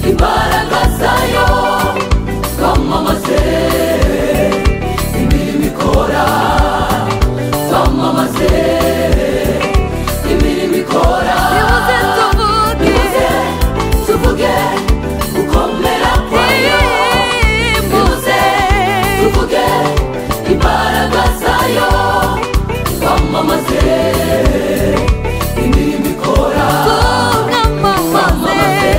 imbaraga zayo twamamaze imirimo ikora twamamaze imirimo ikora Nimuze tuvuge. nimuze tuvuge gukomera kwayo nimuze tuvuge imbaraga zayo twamamaze imirimo ikora twamamaze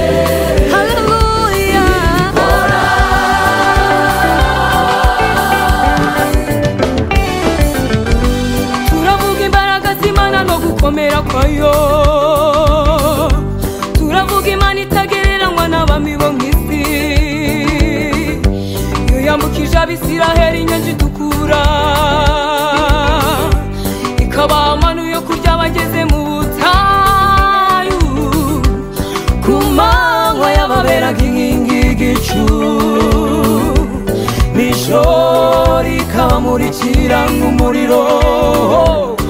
turavuga imbaraga z'imana no gukomera kwayo turavuga imana itagereranywa n'abami bo mu isi iyo yambukije abisiraheli inyanja itukura ikabaha amano yo kurya bageze mu butayu ku manywa y'ababeraga inkingi y'igicu nijoro ikamurikira nk'umuriro